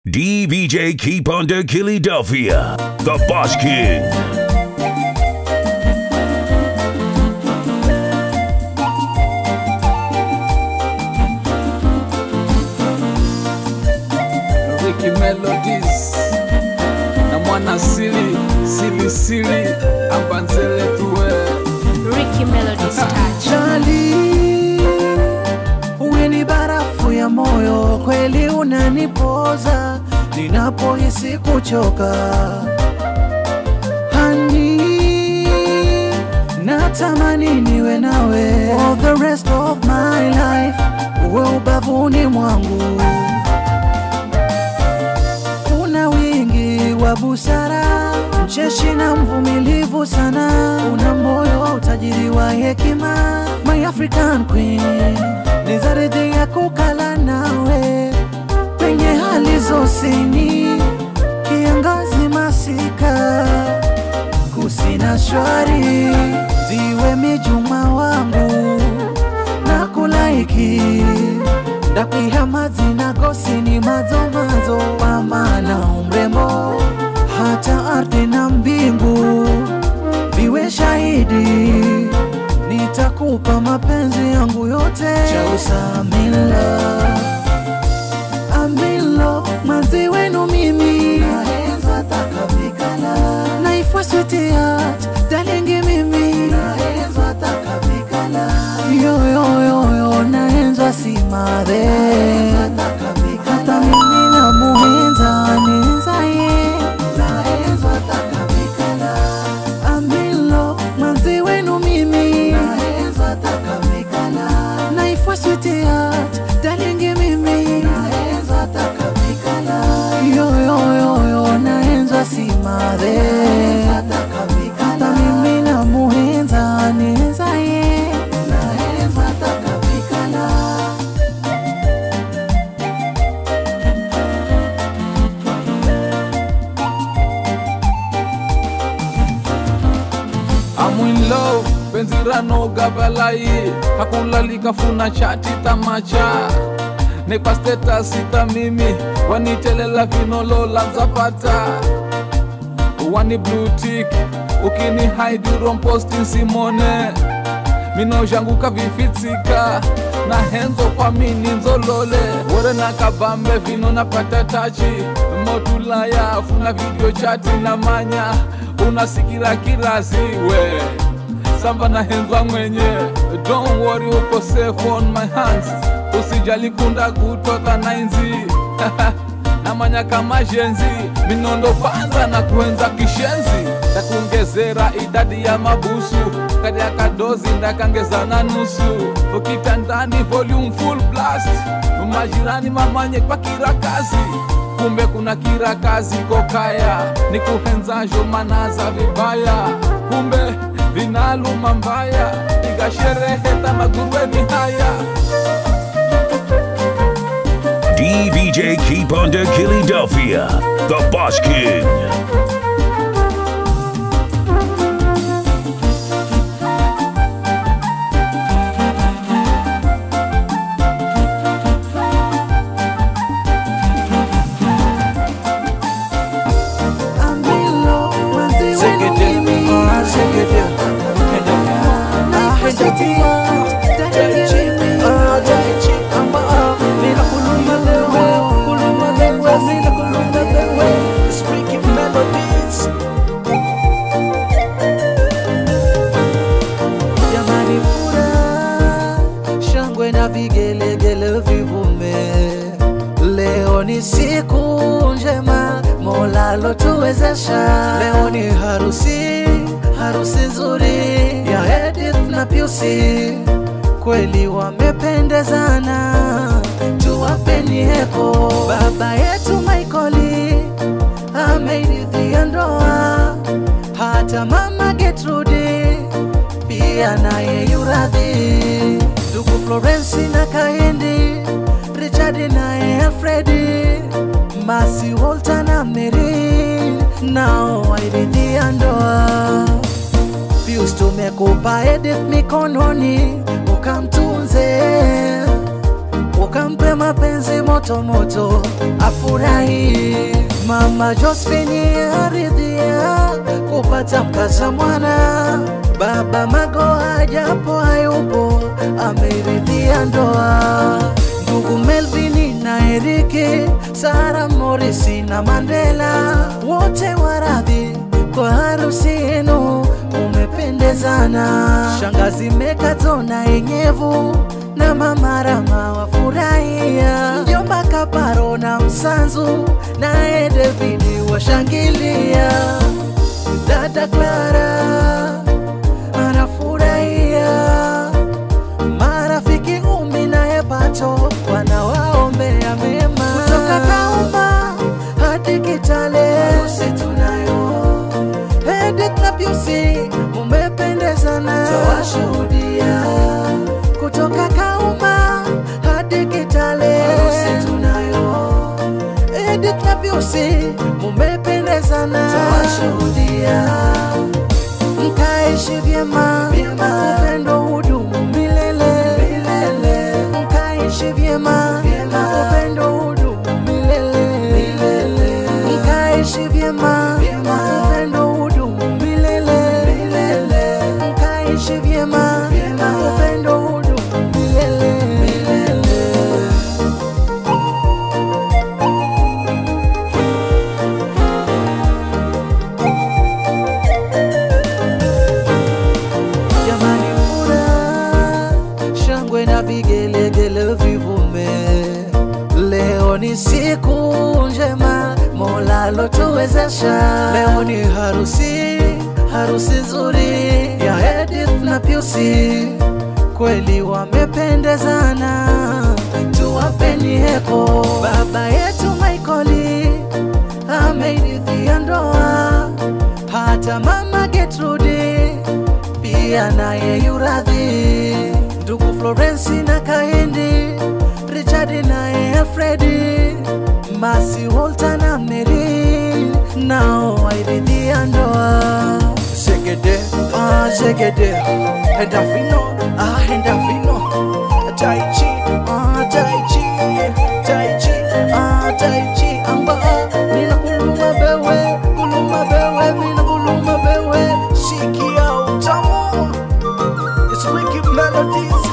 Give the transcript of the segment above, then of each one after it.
DVJ Keep Under Philadelphia, the Boss King. Ricky Melodies na mwana sili sili sili ambanzele tuwe Ricky Melody's touch. Jali, uwe ni barafu ya moyo, kweli unanipoza ninapohisi kuchoka. Hani, natamani niwe nawe for the rest of my life, uwe ubavuni mwangu. Una wingi wa busara, mcheshi na mvumilivu sana, una moyo wa utajiri wa hekima, my African queen, ni zaridhi ya kukala nawe penye hali zosini, kiangazi masika, kusina shwari, ziwe mijuma wangu na kulaiki ndakwiha mazina gosini mazomazo amana umrembo hata ardhi na mbingu viwe shahidi nitakupa mapenzi yangu yote chausamila amilo manzi wenu mimi naenza takavikala naifwa sweetheart dalingi mimi naenza takavikala yoyoyoyo naenzwa simare hata mimi na muhenza nenza ye naenzwa takavikala amilo manzi wenu mimi naenza takavikala naifwa sweetheart dalingi mimi naenza takavikala yoyoyoyo naenzwa simare hata mimi na muhenza nenza ye naenza takavikala I'm in love penzi ranoga balai hakulalika funa chati tamacha nekwa status ita mimi wanitelela vinolola nzapata wani blue tick ukini haiduro posting simone minozhanguka vifitsika na henzo kwa mini nzolole wore na kabambe vino napata tachi motulaya funa video chati na manya unasikira kiraziwe samba na henzwa mwenye don't worry uko safe on my hands usijali kunda kutoka nainzi namanya kama jenzi minondo panza na kuenza kishenzi ndakuongezera idadi ya mabusu kati ya kadozi ndakangeza na nusu ukitandani volume full blast majirani mamanye kwa kira kazi kumbe kuna kira kazi kokaya ni kuhenzajo manaza vibaya kumbe vinaluma mbaya igashereheta magurweni haya DVJ Keep Under Philadelphia, the Boss King. amilo manzi wenu mimi naifwa sweetheart dalingi mimi Mina kuluma wewe, kuluma wewe, mina kuluma wewe. Speaking melodies. Jamani furaha, shangwe na vigelegele vivume. Leo ni siku njema, Mola lotuwezesha. Leo ni harusi, harusi nzuri ya Edith na Piusi, kweli wamependezana, tuwapeni heko. Baba yetu Michaeli ameridhia ndoa, hata mama Gertrude pia naye yuradhi, ndugu Florensi na Kahindi, Richard naye Alfredi, Masi Walter na Mary nao wairidhia ndoa. Pius tumekupa Edith mikononi, ukamtunze ukampe mapenzi moto moto afurahi. Mama Josephine aridhia kupata mkaza mwana, baba Magoha japo hayupo ameridhia ndoa, ndugu Melvin na Eriki, Sara Morisi na Mandela wote waradhi kwa harusi yenu umependezana. Shangazi Mekato na Enyevu na mama Rama wafurahia, mjomba Kaparo na Msanzu naye Davidi washangilia, dada Clara anafurahia, marafiki Umi naye Pato wanawaombea mema kutoka Kauma hadi Kitale, harusi tunayo Edith na Piusi mumependezana, tawashuhudia kutoka Kauma hadi Kitale, harusi tunayo. Edith na Piusi mumependezana, tawashuhudia mkaishi vyema, upendo hudumu milele, mkaishi vyema, upendo hudumu milele, mkaishi vyema, upendo hudumu milele, mkaishi vyema, upendo hudumu milele. Jamani, furaha, shangwe na vigelegele vivume. Leo ni siku njema Mola alotuwezesha. Leo ni harusi, harusi nzuri ya Edith na Piusi, kweli wamependezana, tuwapeni heko. Baba yetu Michaeli ameridhia ndoa, hata mama Gertrude pia naye yuradhi, ndugu Florensi na Kaindi, Richard naye Alfredi, Masi Walter na Mary nao wairidhia ndoa. Zegede, ah zegede, henda vino, ah henda vino, tai chi, ah tai chi, tai chi, ah tai chi, amba mina kuluma bewe, kuluma bewe, mina kuluma bewe, sikia utamu, it's wicked melodies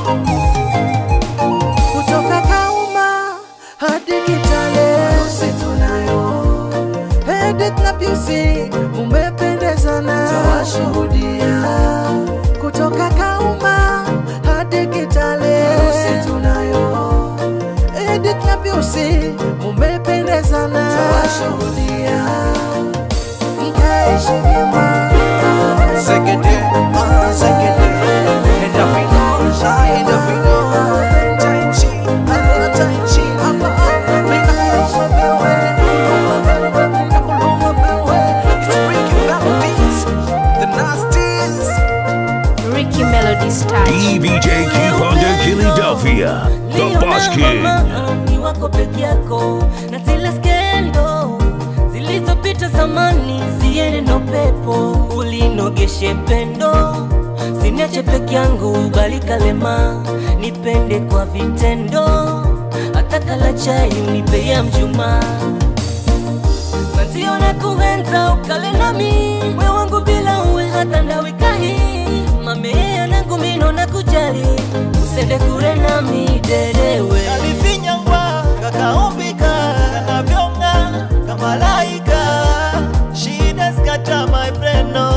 kutoka Kauma hadi Kitale, harusi tunayo. Edith na Piusi umependezana, tawashuhudia kutoka Kauma hadi Kitale, harusi tunayo. Edith na Piusi umependezana, tawashuhudia mkaishi vyema. Zegede, ah, zegede, enda vino, ah, enda vino. Tai chi, ah, tai chi, ah, ah, mina kuluma bewe, kuluma bewe, mina kuluma bewe. It's Ricky Melodies, the nasties. Ricky Melody's touch. DVJ Kipanda Philadelphia, the Boss King. ni wako peke yako na zile skendo zilizopita zamani ziende no pepo ulinogeshe pendo siniache peke yangu bali kalema nipende kwa vitendo hata kala chai unipe ya mjuma Manzio na kuhenza ukale nami we wangu bila uwe hata ndawikahi mamea nangu mino na kujali usende kure nami derewe kalifinyangwa kakaumbika kanavyonga kamalaika shida skata my friend no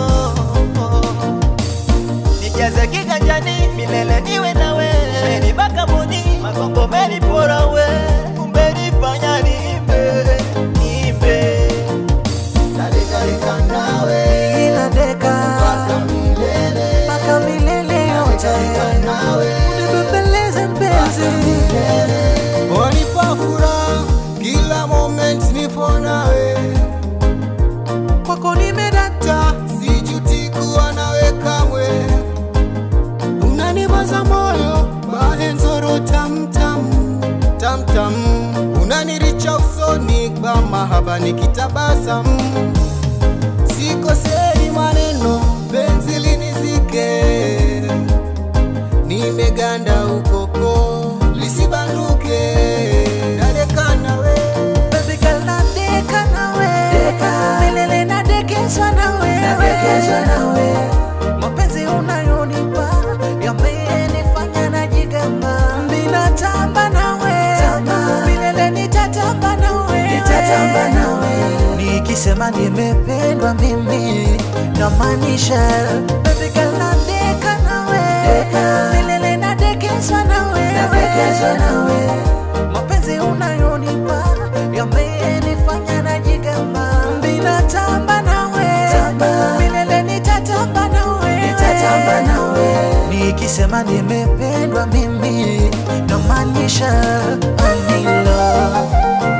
nijaze kiganjani milele niwe nawe menibaka muni magongo menipora we umenifanya nimbe nimbe nalikalika nawe Ila deka mpaka milele yote, unibembeleze mpenzi. wanipa furaha kila moment nipo nawe kwako nimedata, sijuti kuwa nawe kamwe unanibaza moyo mahenzoro tamtam tamtam unaniricha usoni kwa mahaba nikitabasamu sikosei maneno penzi linizike nimeganda ukoko lisibanduke nikisema nimependwa mimi namaanisha baby girl nadeka nawe milele nadekezwa nawe mapenzi unayonipa yamenifanya najigamba ninatamba nawe milele nitatamba nawe nikisema nimependwa mimi namaanisha I'm in love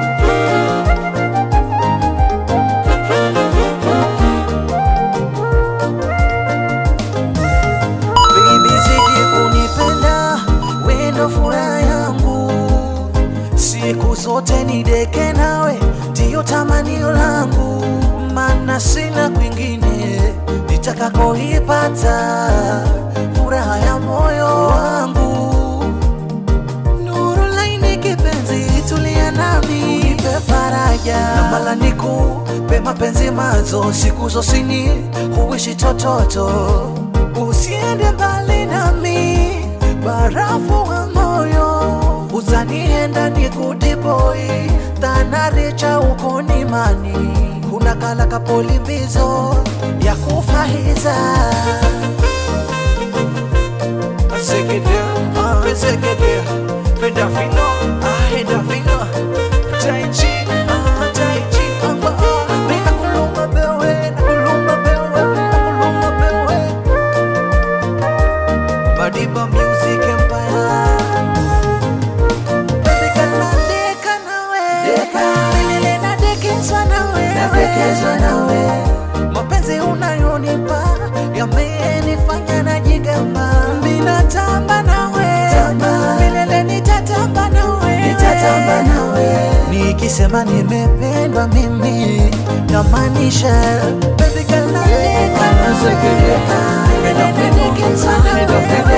Baby zidi kunipenda, wendo furaha yangu, siku zote nideke nawe, ndiyo tamanio langu, maana sina kwingine nitakakoipata furaha ya moyo wangu. Nuru laini kipenzi, tulia nami, nipe faraja na mala nikupe mapenzi mazo, siku zosini huishi tototo, usiende mbali nami, barafu wa moyo uzanienda nikudiboi thanaricha uko nimani kuna kala kapolimbizo ya kufahiza Zegede, ah, zegede, penda vino, ah, enda vino, tai chi, ah, tai chi, amba, ah, mina kuluma bewe, na kuluma bewe, na kuluma bewe. Madiba Music Empire. Baby girl, nadeka nawe. Milele nadekezwa nawe. mapenzi unayonipa yamenifanya najigamba ninatamba nawe milele nitatamba nawe nikisema nimependwa mimi namaanisha baby girl, nadeka nawe. Nadekezwa nawe.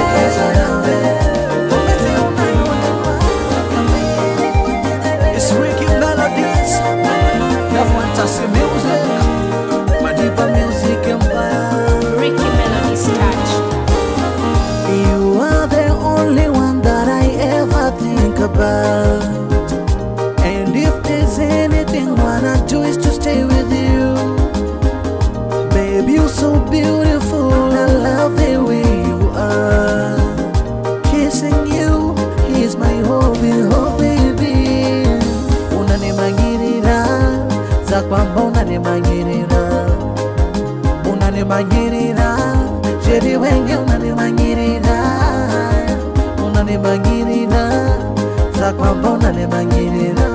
Mapenzi unayonipa yamenifanya It's Ricky Melodies, the fantasy music, Madiba Music Empire. Ricky Melody's touch. You are the only one that I ever think about. And if there's anything wanna do is to stay with you. Baby, you're so beautiful. I love the way you are. Kissing you is my hobby, oh baby. Unanimagirira za kwamba unanimagirira unanimagirira jeri wengi unanimagirira unanimagirira za kwamba unanimagirira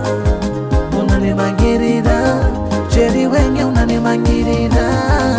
unanimagirira jeri wengi unanimagirira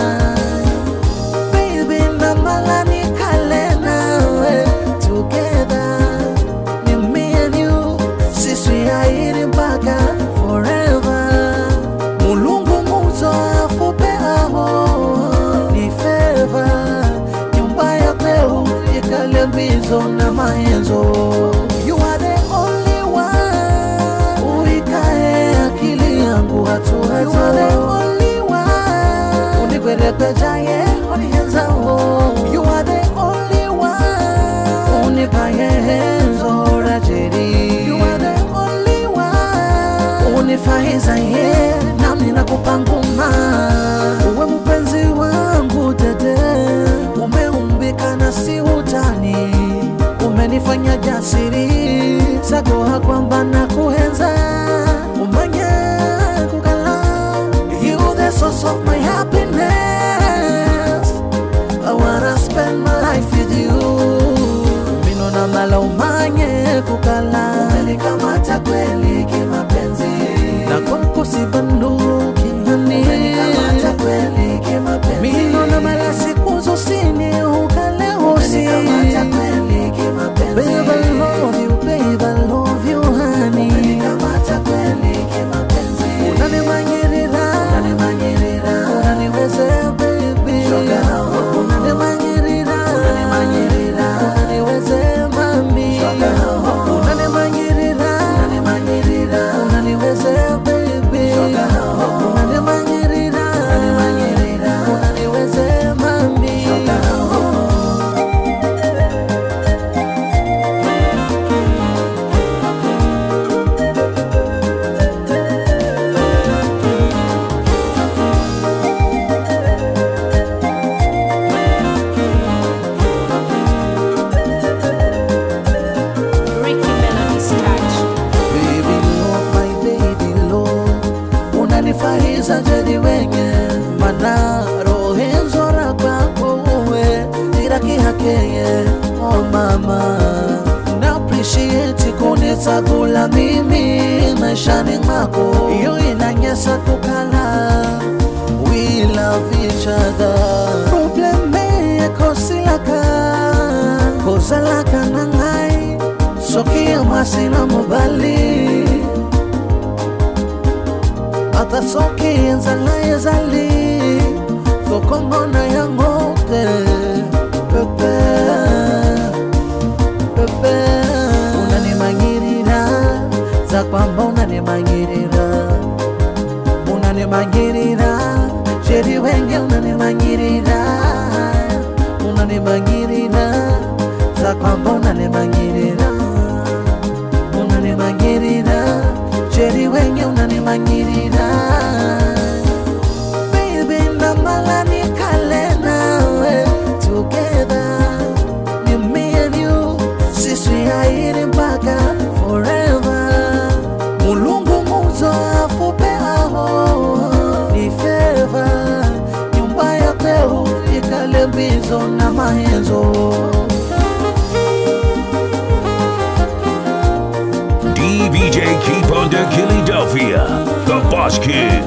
baby namala nikale nawe together ni me and you sisi hairi mpaka forever mulungu muzo afupe aho ni feva nyumba ya kweu ikale mbizo na maenzo you are the only one uikae akili yangu hatua you are the only one unikwerepejaye onienzao you are the only one unipayenzo rajeri you are the only one unifahiza ye nami nakupa nguma uwe mpenzi wangu tete umeumbika na si utani umenifanya jasiri sagoha kwamba na kuhenza umanye kukala you the source of my happiness I wanna spend my life with you Mino na mala umanye kukala Umenikamata kweli kimapenzi Na kwako sibanduki hani Umenikamata kweli kimapenzi Mino na mala siku zosini ukale hosi Umenikamata kweli kimapenzi Babe I love you, babe I love you honey unanifahiza jadi wenye mana rohenzora kwako uwe irakihakeye oh mama na appreciate kunitsakula mimi maishani mwako iyo inanyesa tukala we love each other problem kosilaka kosalaka na ngai soki ya mwasi na mobali ata soki enzala ezali fokomona yango te pepe pepe unanimangirira za kwamba unanimangirira unanimangirira sheri wenge unanimangirira unanimangirira za kwamba unanimangirira unanimangirira sheri wenge unanimangirira baby namala nikale nawe together ni me and you sisi hairi mpaka forever mulungu muzo afupe aho ni feva nyumba ya kweu ikale mbizo na mahenzo DVJ Keep Under Philadelphia, the Boss Kid.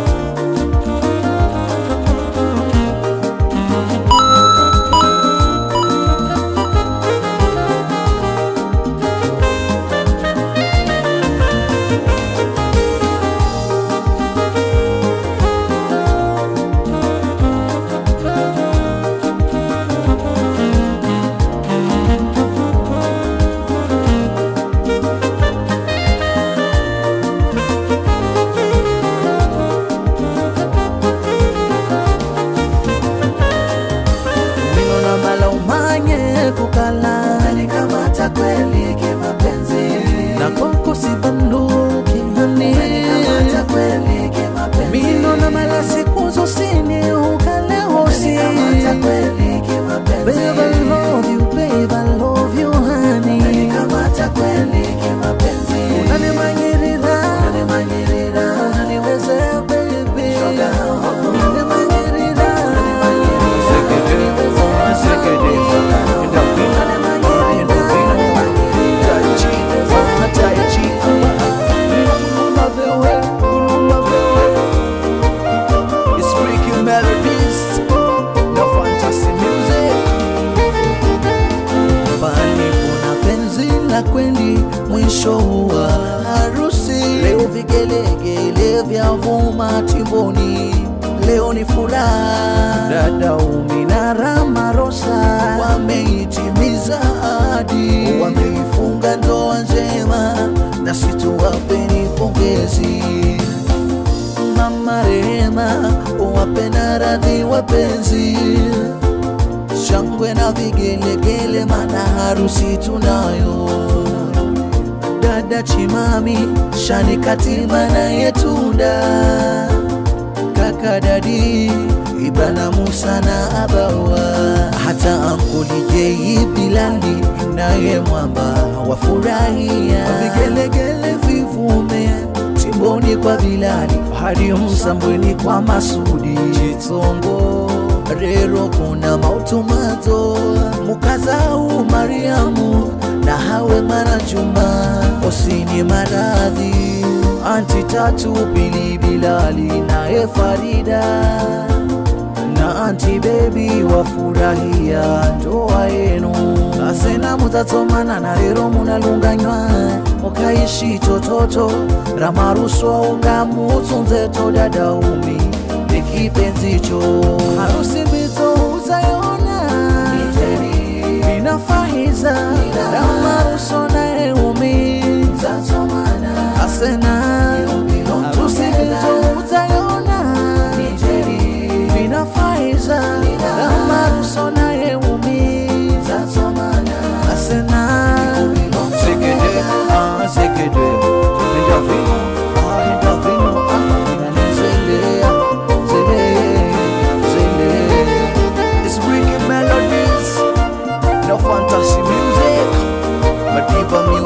Ninaona mala umanye kukala Nanikamata kweli kimapenzi Na kwako sibanduki hani Nanikamata kweli kimapenzi Minona mala siku zosini ukale hosi Nanikamata kweli kimapenzi Babe I love you, babe I love you honey Nanikamata kweli kimapenzi Unanimangirira Unanimangirira Unaniwezea baby Unanimangirira It's freaking melodies, no fantasy music. Bali kuna penzi la kweli mwisho wa harusi. Leo vigelegele vya vuma timboni, leo ni furaha. Dada Umi na Rama Rosa wameitimiza ahadi, wameifunga ndoa njema, na situwapeni pongezi mama Rehema, wape na radhi wapenzi, shangwe na vigelegele, mana harusi tunayo. Dada Chimami, Shani Katima na Yetunda, kaka Dadi, Ibana Musa na Abawa, hata Ankuli Jei Bilali naye Mwamba wafurahia vigelegele vivume timboni kwa Bilali hadi Msambweni kwa Masudi Chitongo rero kuna mautomato mukazau Mariamu na hawe mara Juma osini maradhi anti tatu Bili Bilali naye Farida na anti bebi wafurahia ndoa yenu asena mutatomana na lero munalunganywa mukaishi tototo ramaruswa unga mutsunzeto dadaumi nikipenzicho harusi mbito uzayona inafahiza ramaruso naye umi asena tusibizo uzayona vinafaiza ramaruso naye umiza asena Segede, ah, segede. Endorphino, ah, endorphino, ah, zele zele zele It's freaking melodies, no fantasy music. Madiba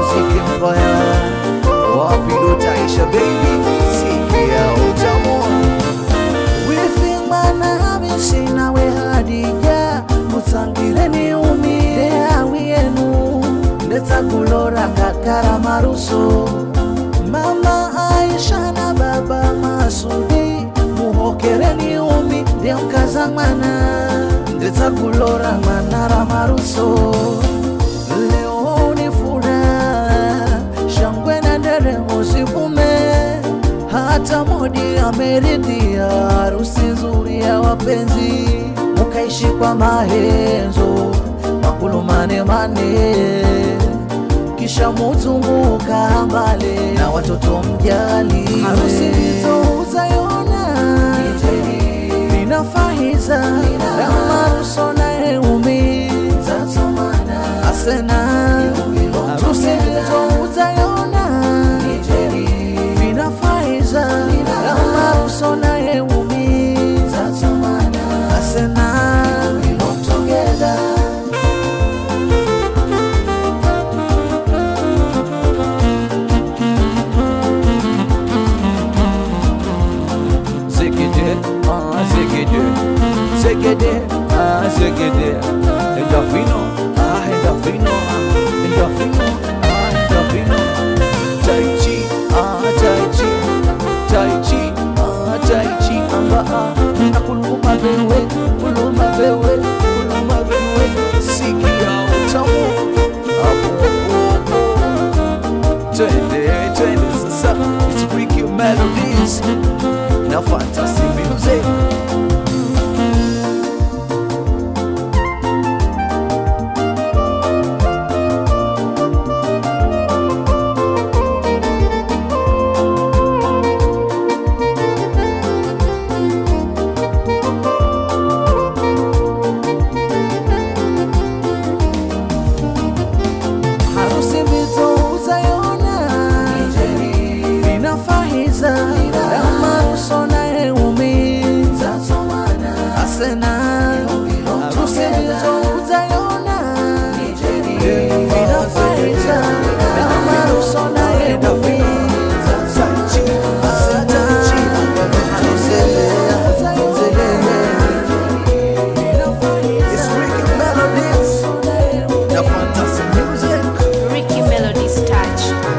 za kulora manara maruso leo ni furaha shangwe na nderemo zivume hata modi ameridhia harusi nzuri ya wapenzi mukaishi kwa mahenzo makulu mane mane kisha muzunguka mbale na watoto mjali harusi nitouzaona inafahiza ramaruso naeumi asena harusi nitouzaona vinafaiza ramaruso naeumi asena together Zegede, ah zegede, zegede, ah zegede. Endorfino, ah endorfino, ah endorfino, ah endorfino. Tai chi, ah tai chi, tai chi, ah tai chi. Amba ah, nakuluma bewe, kuluma bewe, kuluma bewe. Sikia utamu, apo apo. Twende, twende sasa, it's freaky melodies na fantasy music. harusi mbizouzaona inafahiza ramaruso naeumi asena harusi mbizouzaona inafahiza ramaruso naeumi It's freaky melodies na fantasy music. Ricky Melody's touch.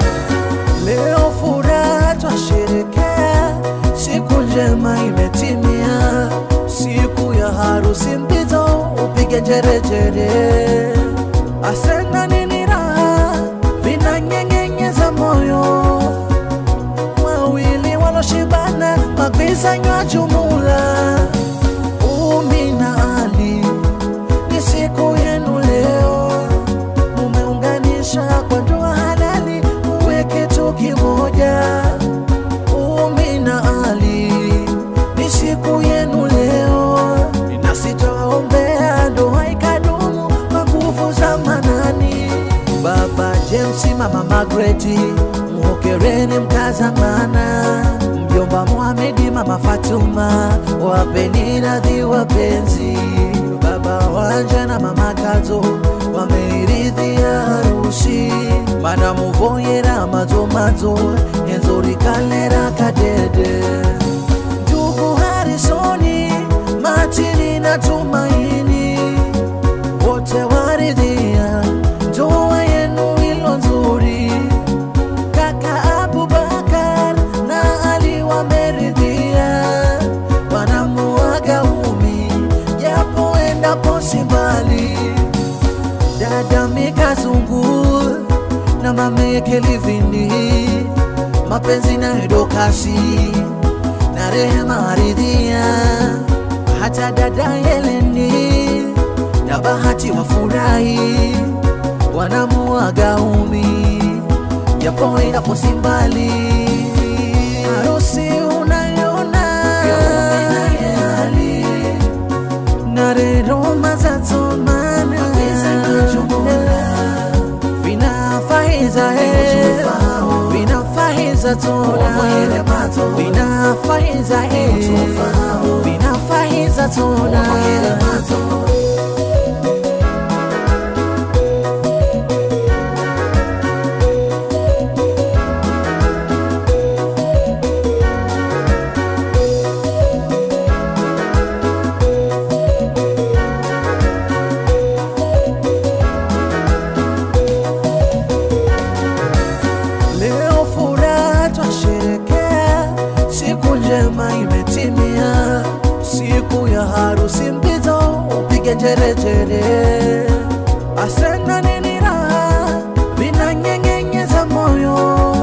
Leo furaha twasherekea, siku njema imetimia, siku ya harusi mpito, upige njerejere. Asena nini raha vinanyenyenyeza moyo, wawili waloshibana magwizanywa jumula. Umi na Ali, ni siku yenu leo mumeunganisha kwa ndoa halali, muwe kitu kimoja. Umi na Ali, ni siku yenu leo, nasi twaombea ndoa ikadumu kwa nguvu za manani. Baba James, mama Magreti, muhokereni mkazamana. Mjomba Mohamedi, mama Fatuma, wapeni radhi wapenzi. Baba Wanja na mama Kato wameiridhia harusi, mana muvoyera mazomazo enzori kalera kadede ndugu Harisoni, Matini na Tumaini wote waridhia ndoa yenu ilo nzuri. Kaka Abubakar na Ali wameridhia, wanamuaga umi japo endapo si mbali. Dada Mika Zungu na mameke Livini, mapenzi na Edokasi na Rehema aridhia, hata dada Heleni na Bahati wafurahi, wanamuaga umi japo inapo si mbali. Harusi unayona na rero mazatomana vinafaiza vinafaiza tona vinafaiza vinafaiza tona Leo furaha twasherekea, siku njema imetimia, siku ya harusi mpito, njerejere asena nini raha vinanyengenyeza moyo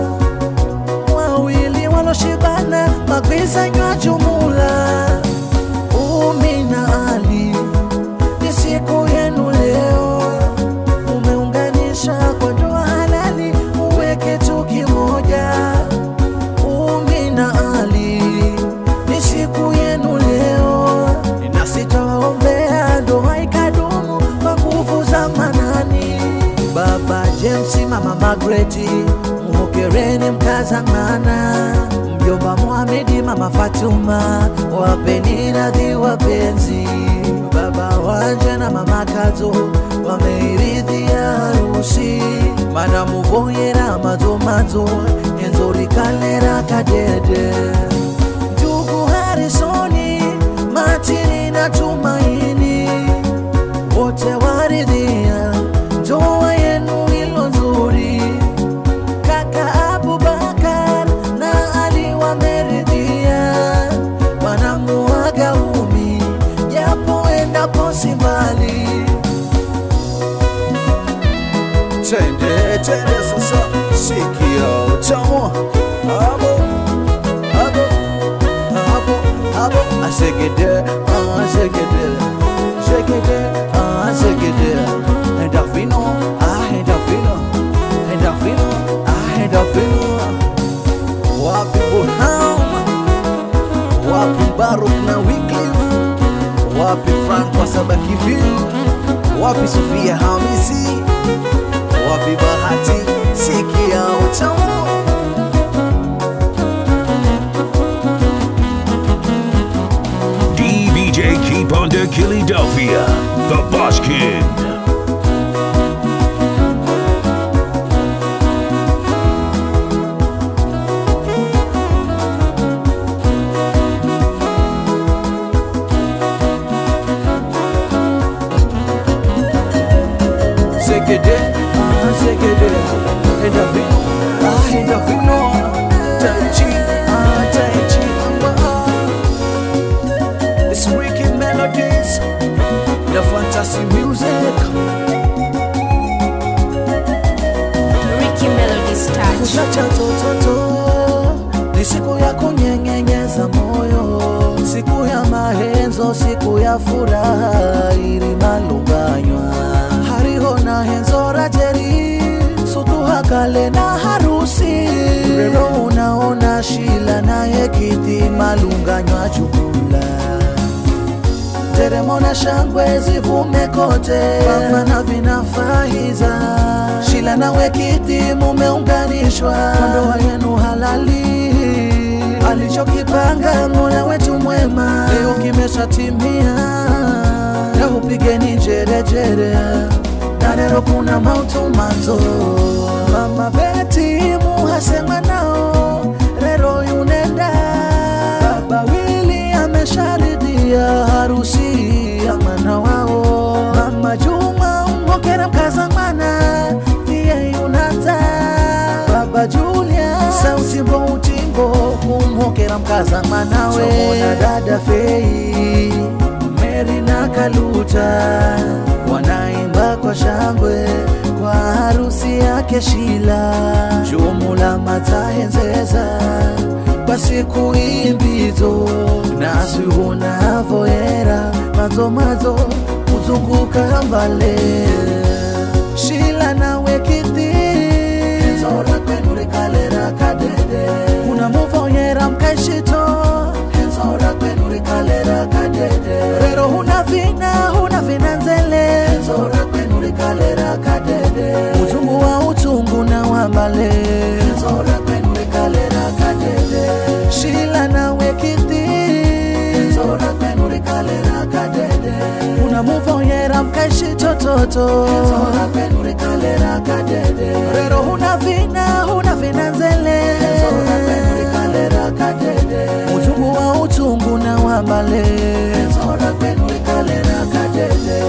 wawili waloshibana magwizanywa jumula umi na ali ni siku yenu leo umeunganisha kwa ndoa halali uweke tu kimoja umi na ali ni siku yenu leo na sitawaombea ndoa ikadumu kwa nguvu za manani baba james mama magreti mhokereni mkazang'ana mjomba muhamedi mama fatuma wapeni radhi wapenzi baba wanje na mama kazo wameiridhia harusi mana muvoyera mazomazo enzorikalera kadede ndugu harisoni matini na tumaini wote waridhia ndoa yenu ilo nzuri kaka abubakar na ali wameridhia wanamuaga umi japo endapo si mbali Tende, tende sasa, sikia utamu abo, abo, abo abo asegede asegede segede asegede endafino ah endafino endafino ah endafino wapi Burham wapi Baruk na Wycliffe wapi Frank Wasabakiviu wapi Sofia Hamisi wapi Bahati sikia utamu DVJ Keep on the Philadelphia, the Boss Kid. Segede, ah segede, endavino, ah endavino, tai chi, ah tai chi, ah. It's Ricky Melodies, the fantasy music. Ricky Melody's touch. Kuchacha tototo, ni siku ya kunyenyenyeza moyo, siku ya mahenzo, siku ya furaha ili malunganywa hariho na henzo rajeri sutuha kale na harusi rero unaona shila naye kiti malunganywa jumula nderemo na shangwe zivume kote, pambana vinafahiza. Shila nawe kiti mumeunganishwa kwa ndoa yenu halali, alichokipanga Mola wetu mwema leo kimeshatimia. Leo pigeni jerejere na leo kuna mautumanzo mama Beti muhasema nao rero yunenda baba wili amesharidhia harusi ya mwana wao mama Juma ungokera mkaza mwana pia yunaza baba Julia sauti mbo utingo kumhokera mkaza mwanawe Somona dada Fei Meri na Kaluta wanaimba kwa shangwe kwa harusi yake Shila, jumula matahenzeza basi kuimbizo nasi hunavoera mazo mazo kuzunguka mbale Shila nawe kiti zora kwenu likalera kadede kuna muvoyera mkaishito zora kwenu likalera kadede rero huna vina huna vina nzele zora kwenu likalera kadede uzungu wa utungu na wambale zora kwenu likalera kadede shila nawe kiti zora kwenu likalera kadede kuna muvoyera mkaishitototo zora kwenu likalera kadede rero huna vina huna vina nzele zora kwenu likalera kadede uzungu wa utungu na wambale zora kwenu likalera kadede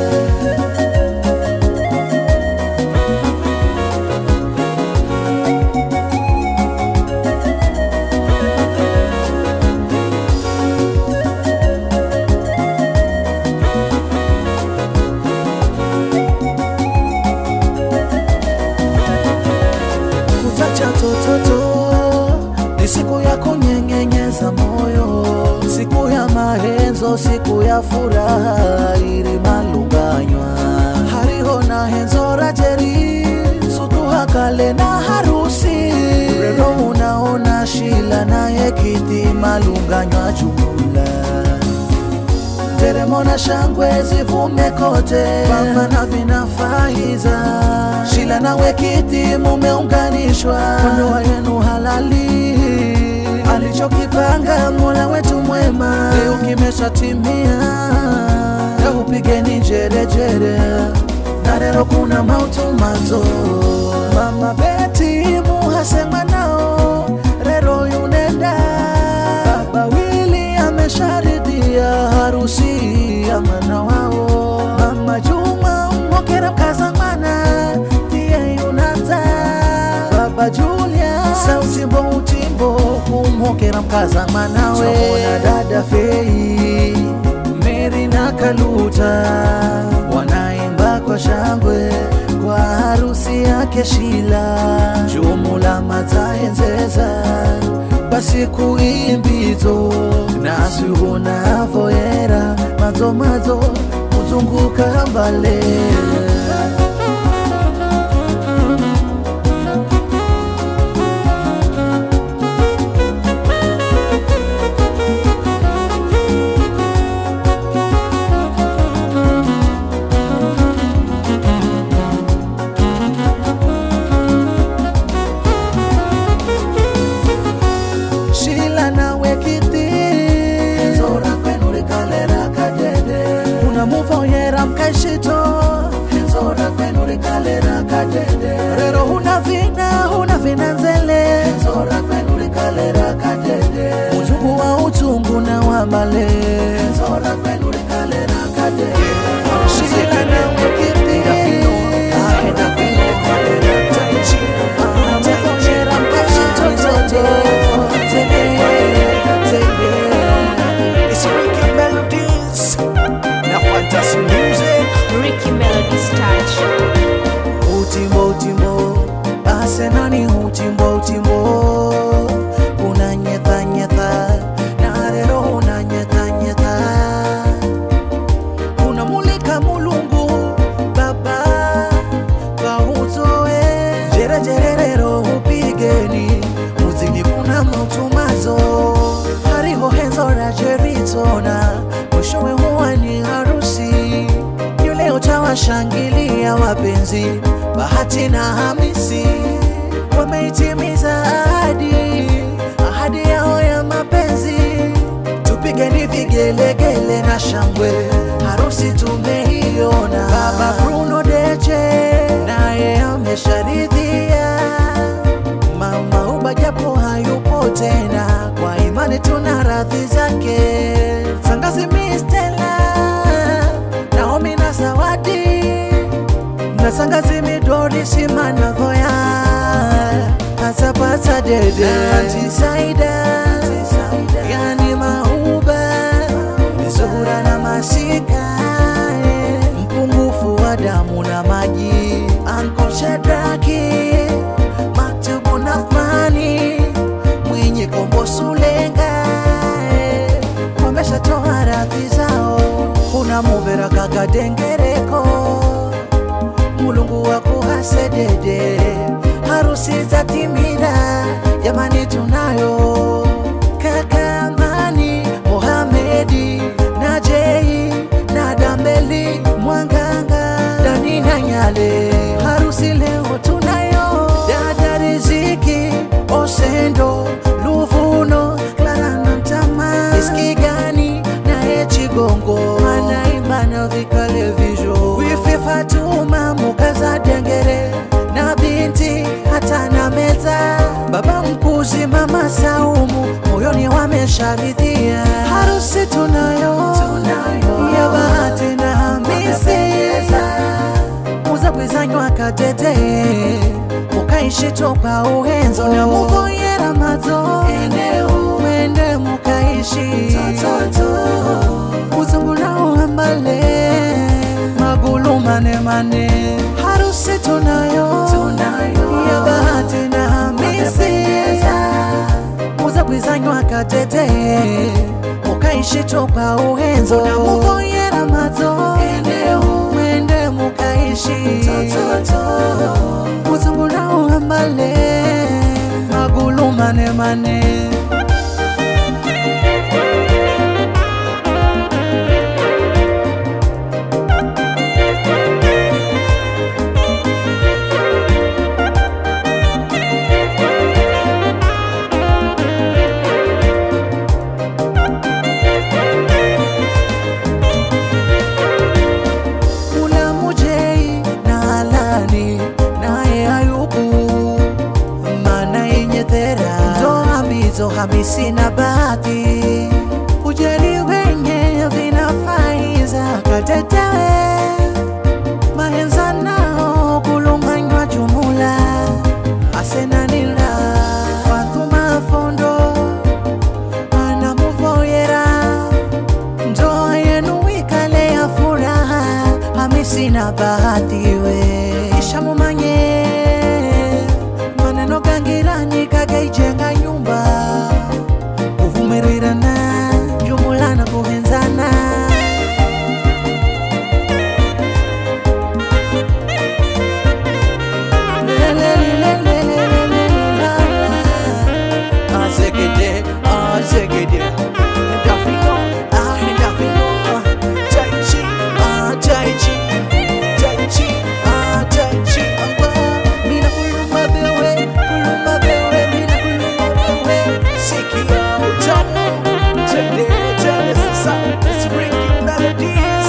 henzo siku ya furaha iri malunganywa hariho na henzo rajeri sutuha kale na harusi rero unaona shila naye kiti malunganywa jumula nderemo na shangwe zivume kote pamba na vinafaiza shila nawe kiti mumeunganishwa kwa ndoa yenu halali alichokipanga mola wetu mwema leo kimeshatimia leo upigeni jerejere na leo kuna mautumazo mama beti muhasema nao rero yunenda baba wili amesharidhia harusi ya mwana wao mama juma mwokera mkazamana tiye yunaza baba julia sautimbo utimbo kumwokera mkazamanawe na dada fei meri na kaluta wanaimba kwa shangwe kwa harusi yake shila jumula mataenzeza basi kuimbizo nasuhunavoyera mazo mazo kuzunguka mbale shila nawe kiti zora kwenu likalera kadede unamuvoyera mkaishito zora kwenu likalera kadede rero huna vina huna vina nzele zora kwenu likalera kadede utungu wa utungu na wa male zora kwenu likalera kadede shila nawe kiti unamuvoyera mkaishito toto It's Ricky Melodies. Na Fantasy Music. Ricky Melody's touch. utimbo utimbo asenani utimbo utimbo unanyethanyetha na rero unanyethanyetha unamulika mulungu baba kwa uzoe jerejererero upigeni muzini kuna mautumazo hariho henzo la jeritona mwishowe huwa ni harusi yule utawashangilia wapenzi bahati na hamisi wameitimiza ahadi ahadi yao ya mapenzi tupigeni vigelegele na shangwe harusi tumeiona baba bruno deche naye amesharidhia mama uba japo hayupo tena kwa imani tuna radhi zake sangazi mistela naomi na zawadi na sangazi midori simanavoya pasapasa dede antisaida yani mauba zuhura na masika mpungufu wa damu na maji anko shadraki maktubu nafmani mwenye kombo sulenga wameshatoa radhi zao kuna muvera kakadengereko mulungu wakuhasedede harusi za timira jamani tunayo kaka amani mohamedi na jei na dambeli mwanganga dani na nyale harusi leo tunayo dada riziki osendo luvuno klara na mtama iski gani naye chigongo anaimba na vikalevisho wifi fatuma mukaza dengere na binti hata na meza baba mkuzi mama saumu moyoni wamesharidhia harusi tunayo, tunayo. ya bahati na hamisi muza bwizanywa katete mukaishi toka uhenzo na muvoyera madzo mwende mukaishi uzungu nao ambale magulu mane mane harusi tunayo, tunayo. ya bahati na hamisi muza bwizanywa katete mukai mukaishi toka uhenzo namuvoyera madzo mwende mukaishi uzungulauhambale magulu mane mane Kuna Mujei na Alani naye Ayubu, maana yenye thera ndoa mizo hamisi na bahati ujeri wenye vinafaiza katetewe mahenza nao kulumanywa jumula asenanila Fatuma Fondo anamuvoyera ndoa yenu ikale ya furaha hamisi na bahati we ishamumanye maneno gangirani kagaijenga nyumba kuvumirirana jumula na kuhenzana Azegede, azegede, Endafino, ah, endafino, Tai Chi, ah, Tai Chi, Tai Chi, ah, Tai Chi, ah, mina kuluma bewe, kuluma bewe, mina kuluma bewe, sikia utamu, tende, tende sasa, it's ringing melodies.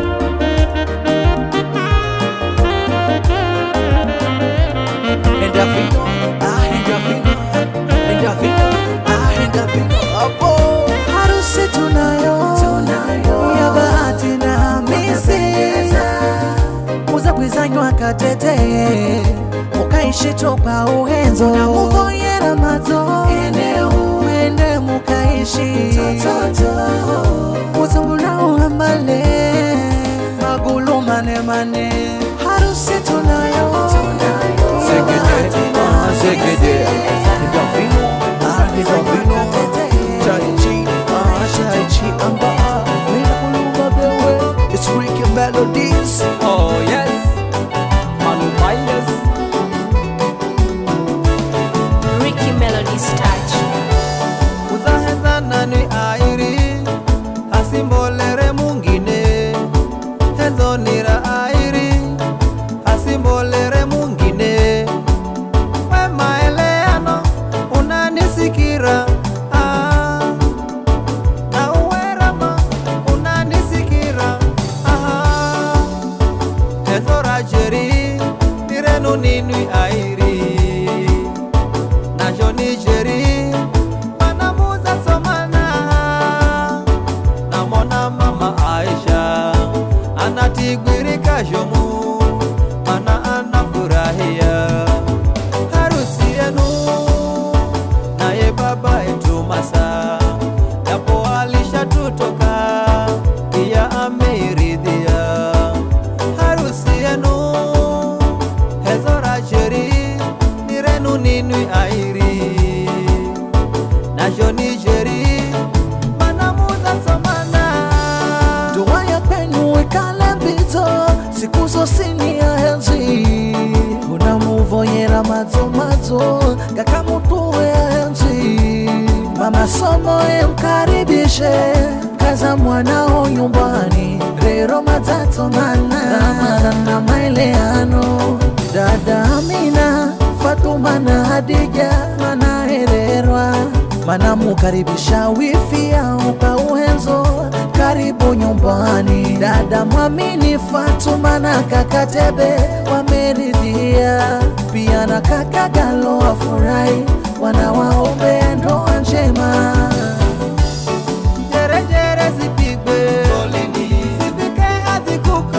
Endafino, ah, endafino, endafino, ah, endafino, apo. Harusi tunayo, ya bahati na Hamisi, uza kwizanywa katete mukaishi toka uhenzo na muvoyera madzo mwende mukaishi uzungulauhambale magulu mane mane harusi tunayo Zegede, ah, zegede. Endafino, ah, endafino. Tai Chi, ah, Tai Chi, amba, mina kuluma bewe, it's Ricky Melodies. Oh yes, Manu Miles. Ricky Melody's touch. uzahezana ni airi asimbolere mungine hezonira airi asimbolere mungine we maeleano unanisikira ah, na uwerama unanisikira ah, hezorajeri nirenu ninwi airi najo nijeri manamuza somana namona mama aisha anatigwirika jomu mana anafurahia harusi yenu naye baba yetu masa japo alishatutoka pia ameiridhia harusi yenu hezorajeri nirenu ninwi airi najo nijeri manamuza somana Ndoa ya kwenu ikale mbito siku zosini ya henzi unamuvoyera madzo madzo gakamutuwe ya henzi mama somo emkaribishe kaza mwanao nyumbani rero madzatsomana ramana na maeleano dada Amina Fatuma na Hadija manahererwa manamukaribisha wifi yao kwa uhenzo karibu nyumbani dada mwamini Fatuma na kaka Tebe wameridhia pia na kaka Galo wafurahi wanawaombea ndoa njema jerejere zipigwe zifike hadi kuko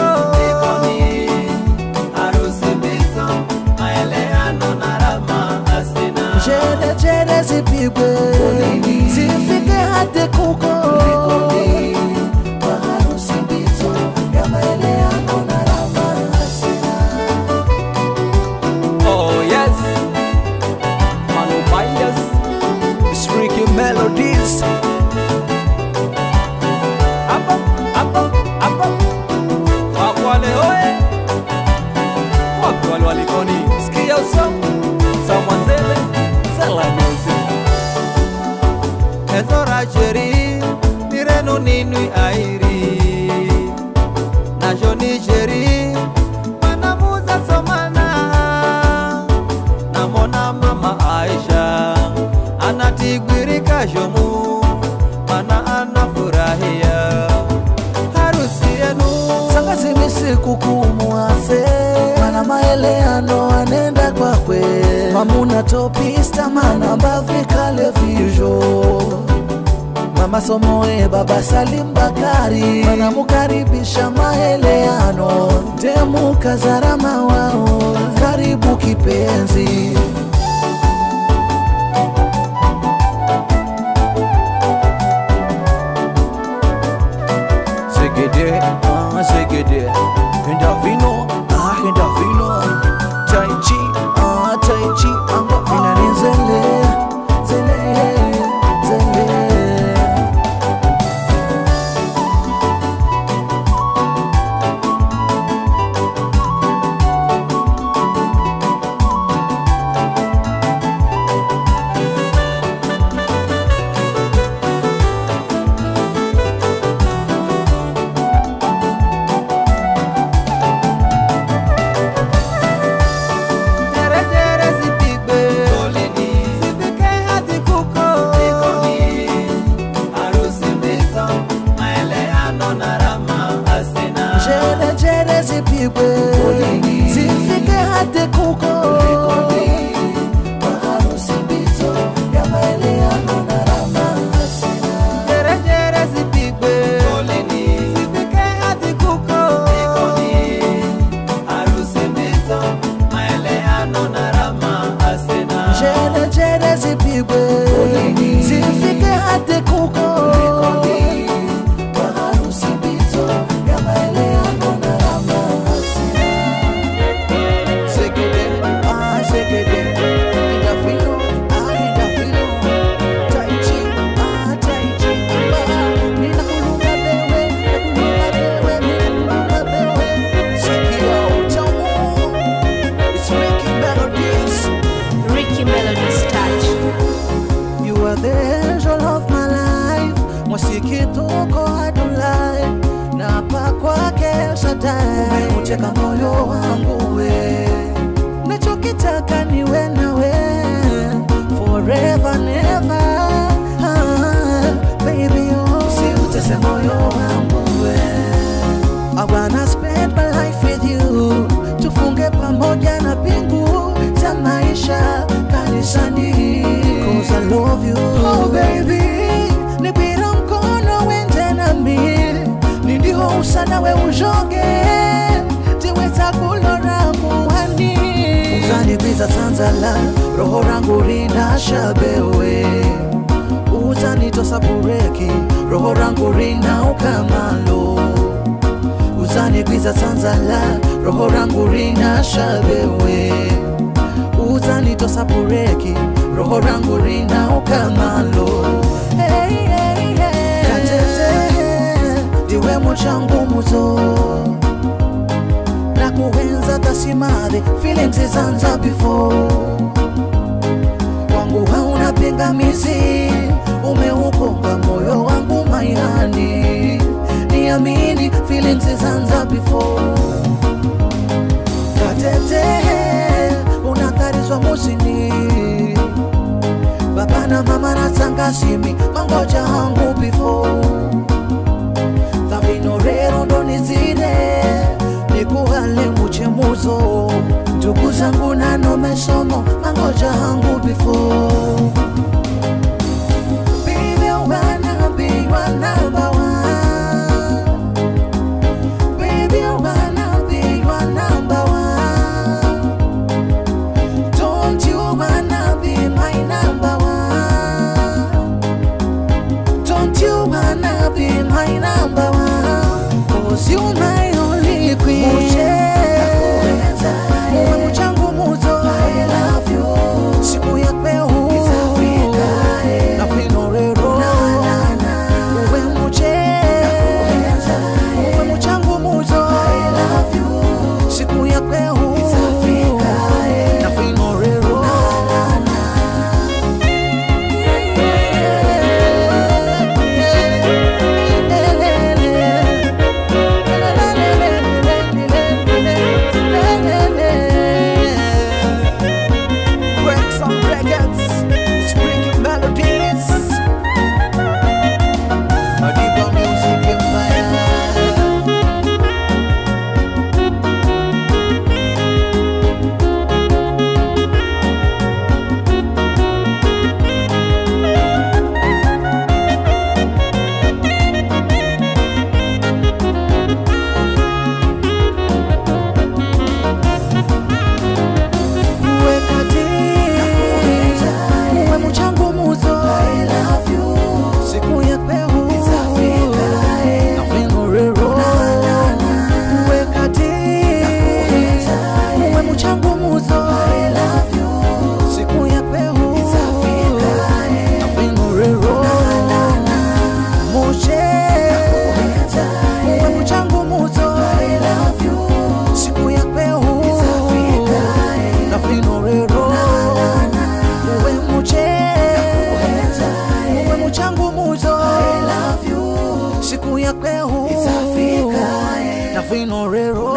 harusi mbizo maeleano na rama asina Jerejere zipigwe zifike hadi kuko kwa harusi mbizo ya maeleano na rama hasina Oh yes, Manu Miles. It's Ricky Melody yenu ninwi airi najo nijeri manamuza somana namona mama aisha anatigwirika jomu mana anafurahia harusi yenu sangazimisi kukumuafe mana maeleano anenda kwakwe mamuna topista mana mbavikale vizho mama somoe baba salim bakari wanamukaribisha maeleano ndemukazarama wao karibu kipenzi Segede, ah, segede Henda vino, ah, henda vino Tai chi, ah, tai chi Anga vinanizele zele zele Jere jere zipigwe Zipike hadi kuko Harusi mbizo Maeleano na rama asina jere jere zipigwe zifike hadi kuko maharusi mbizo ya maeleano na rama hasina Jere jere zipigwe Zipike hadi kuko Harusi mbizo Maeleano na rama asina jere jere zipigwe zifike hadi kuko maharusi mbizo ya maeleano na rama hasina Segede, ah, segede Ida filo, ah, ida filo. Tai chi, ah, tai chi. Ah, ninakulunga bewe, nakulunga bewe, ninakulunga bewe. Sikia utamu. It's Ricky Melodies. Ricky Melody's touch. You are the angel of my life mwasikituko adulai na hapa kwake Shaddai umeuteka moyo wangu we nachokitaka niwe nawe forever never ah, baby oh. siutese moyo wangu we I wanna spend my life with you tufunge pamoja na pingu za maisha kanisani Cause I love you Oh baby nipira mkono wende nami nindiho usana we ujoge tiweza kulora muhani uzanigwiza tanzala roho rangu rinasha bewe uzanitosa bureki roho rangu rina ukamalo uzanigwiza tanzala roho rangu rinasha bewe uzanitosa bureki roho rangu rina ukamalo hey, hey, hey. katete ndiwe muchangu muzo na kuenza tasimadhe feelings zanza before wangu hauna pingamizi umeukonga moyo wangu maihani niamini feelings zanza before katete unatharizwa musini baba na mama na sangasimi mangoja hangu before thavino rero ndonizire nikuhale muchemuzo ndugu zangu nanomesomo mangoja hangu before Baby, I wanna be your number one. Baby, I wanna be your number one. Don't you wanna be my number one? Don't you wanna be my number one? Cause you my only queen. Muwe mchangu muzo. I love you. Siku ya kweo ya kwehu itafika na vino rero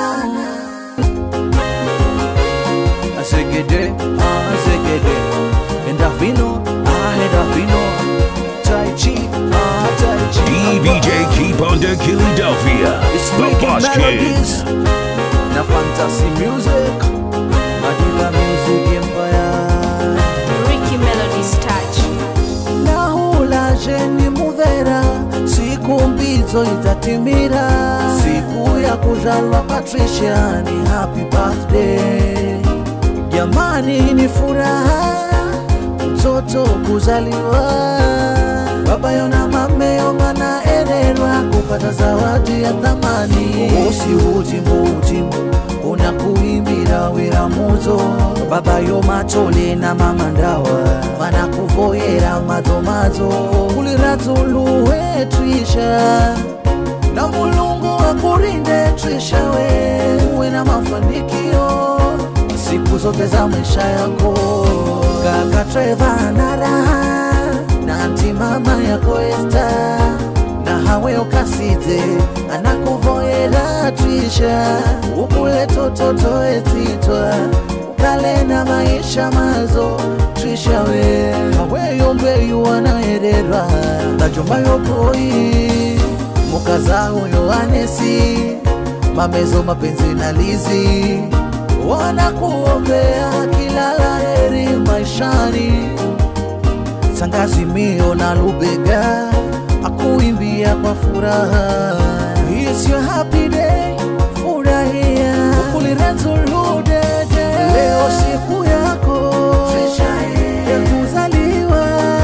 Azegede, ah, azegede. Enda vino, ah, enda vino. Tai chi, ah, tai chi. DVJ Keep on the Philadelphia. It's The wicked Boss Kid. melodies. Na fantasy music. Madila music empire. Ricky Melody's touch. nahula jeni muvera siku mbizo itatimira siku ya kuzalwa patricia ni happy birthday jamani ni furaha mtoto kuzaliwa baba yona mameyo mwana ererwa kupata zawadi ya thamani usi utimu utimu unakuimbira wira muzo baba yo matole na mama ndawa vanakuvoyera madzomadzo kuliratsuluwe trisha na mulungu akurinde trisha we uwe na mafanikio siku zote za maisha yako kaka Trevor na raha na anti mama yako Esta na hawe okasidze anakuvoyera trisha ukule tototo etitwa ukale na maisha mazo trisha we haweyo mbeyu anaererwa najomba yopoi mukazaho yohanesi mamezo mapenzi na lizi wanakuombea kila laheri maishani sangazi mio na lubega akuimbia kwa furaha It's your happy day, furahia ukulirezuludede leo siku yako ya kuzaliwa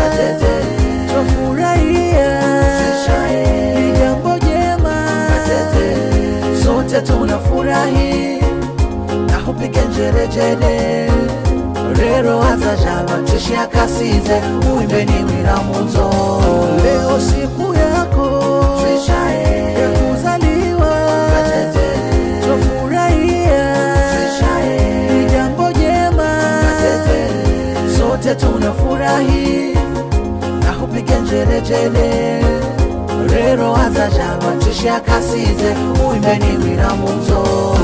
twafurahia ni jambo jema sote tunafurahi na hupige njerejere rero azazhalwa tishiyakasize uimbeni mwiramudzo leo siku yako ya kuzaliwa twafurahia ni jambo jema sote tunafurahi na hupige njerejere rero azazhalwa tishiyakasize uimbeni mwiramudzo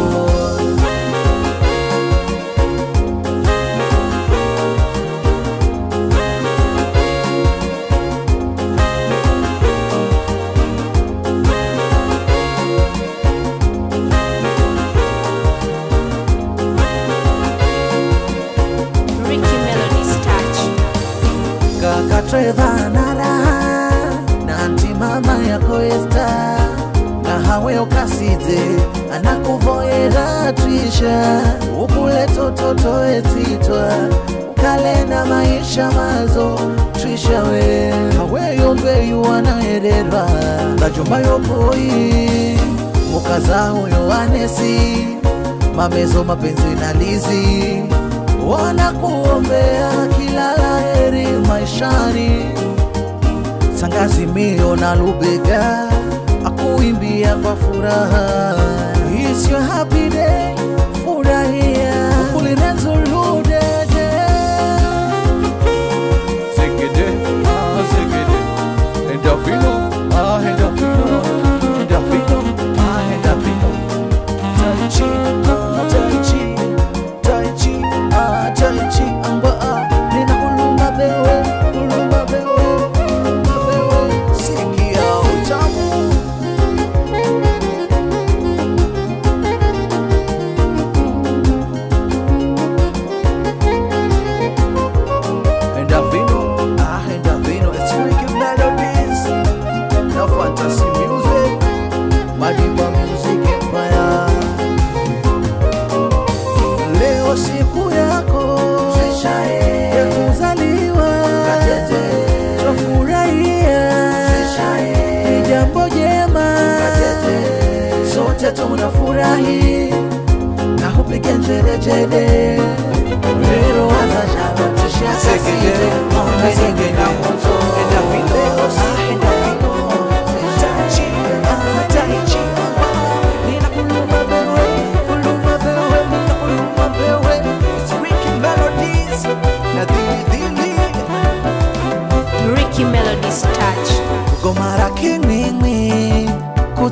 Ricky Melody's touch. kaka Trevor na raha na anti mama yako Esta na hawe okasidze anakuvoyera trisha ukule tototo etitwa ukale na maisha mazo trisha we haweyo mbeyu anaererwa najomba yopoi mukazaho yohanesi mamezo mapenzi na lizi wanakuombea kila laheri maishani sangazi mio na lubega akuimbia kwa furaha It's your happy day, furahia ukulirezuludede Zegede, ah, zegede. Enda vino, ah, enda vino. Enda vino, ah, enda vino. Tai chi, ah, tai chi, tai chi, ah, tai chi, amba, ah, nina kulumba bewe, kulumba bewe, kulumba bewe. Sikia utamu. Enda vino, ah, enda vino. It's wicked melodies. Na fantasy music. Madiba music empire. Leo siku yako ya kuzaliwa, twafurahia, ni jambo jema, sote tunafurahi na hupige njerejere rero azashaba tishakasize ongezeke na moto Enda vino, Leo siku enda yako, tai chi, ah, tai chi, nina kuluma bewe, kuluma bewe, nina kuluma bewe. It's wicked melodies. Na dhili dhili. Ricky Melody's touch. gomara king'wing'wi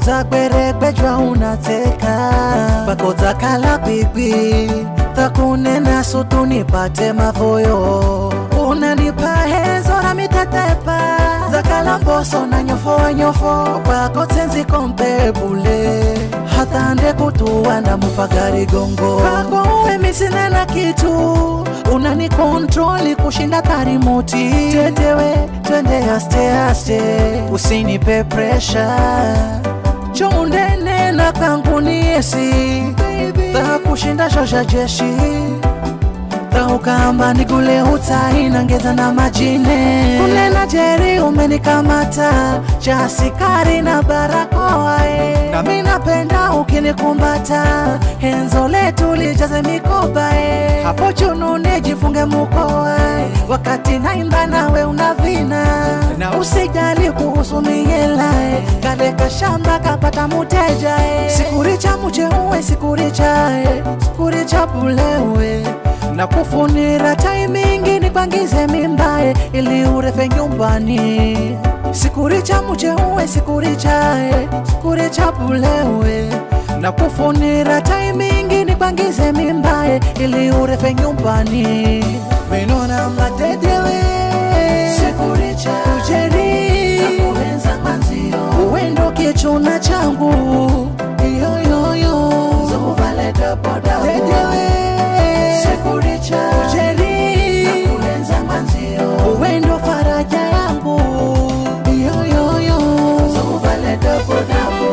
utakwerekwejwa unateka bakodzakala pipi takunena sutu nipate mavoyo unanipa hezo na mitatepa zakala mboso na nyofo nyofo kwako tsenzi kompebule hatande kutuwanda mufagari gongo kwako uwe misinena kitu unani kontroli kushinda tarimoti tetewe twende aste aste usinipe presha chondene na kangu ni esi takushinda shosha jeshi taukamba nigule utai nangeza na majine kunena jeri umenikamata cha asikari na barakoa e. nami napenda ukinikumbata henzo letu lijaze mikoba e. hapo chunune jifunge mukoa e. wakati naimba nawe unavina na usijali kuhusu mihela e. kaleka shamba kapata muteja e. sikuricha muche uwe sikuricha e. sikuricha bulewe na kufunira taimingi nipangize mimbae ili urefe nyumbani sikuricha muche uwe sikurichae sikuricha bulewe na kufunira taimingi nipangize mimbae ili urefe nyumbani minona matetewe sikuricha ujeri nakuenza manzio uwendo kichuna changu iyoyoyo zovaleta poda tetewe sekuricha ujeri nakuenza manzio uwendo faraja yangu iyoyoyo zovaleta podabo